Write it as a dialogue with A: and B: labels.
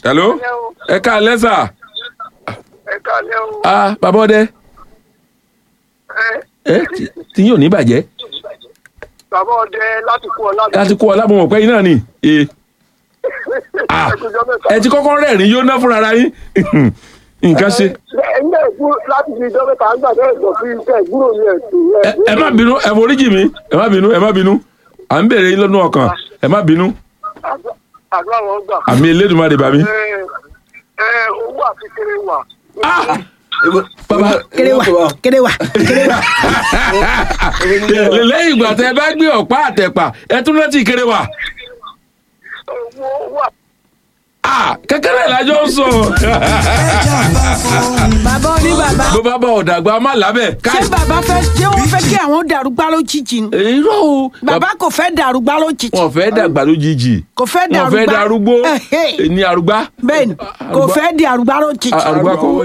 A: hello ẹ ká lẹ́sà
B: ẹ kálẹ́ o.
A: ah bàbá ọdẹ
B: ẹ
A: ẹ tí- tí yóò ní bàjẹ́
B: bàbá ọdẹ láti kú ọlá.
A: láti kó ọlá mọ̀ pé yín náà ni ee ah
B: ẹkùnjọ mẹ́ta.
A: ẹ ti kọ́kọ́ rẹ́rìn yóò ná fúnra ara yín nǹkan ṣe
B: ẹ̀yin náà kú láti fi ìjọ mẹ́ta ń gbà bẹ́ẹ̀ lọ sí iṣẹ́ ìgbúrò yẹn tó
A: ẹ ẹ má bínú ẹ foríjì mi ẹ má bínú ẹ má bínú à ń bèrè yín lọ́nà ọkàn ẹ má bínú
B: àdúrà wọn gbà.
A: àmì elédùnmarè bàmí.
B: ẹ ẹ owó àti kéré wà.
A: ah bàbá
C: kéré wà kéré wà kéré wà.
A: lẹ́yìn ìgbà tẹ bá gbé ọ̀pá àtẹ̀pà ẹ tún rántí kéré wa
B: owó owó àti
A: ah kékeré ìlàjọ ń sọ
C: bàbá oní bàbá
A: bó bá bá ọ̀dàgbà má lábẹ́
C: ṣé
A: káì
C: bàbá fẹ́ ṣé wọ́n fẹ́ kí àwọn dàrúgbá lójijì ni
A: irọ́ o
C: bàbá kò fẹ́ dàrúgbá lójijì
A: wọn fẹ́ dàgbà lójijì
C: kò fẹ́
A: wọn fẹ́
C: dàrúgbá
A: darúgbó
C: Ẹ̀hẹ́.
A: ní arúgbá
C: bẹ́ẹ̀ni kò
A: Arúgbá-
C: fẹ́ di àrùgbá lójijì
A: arúgbá kọ́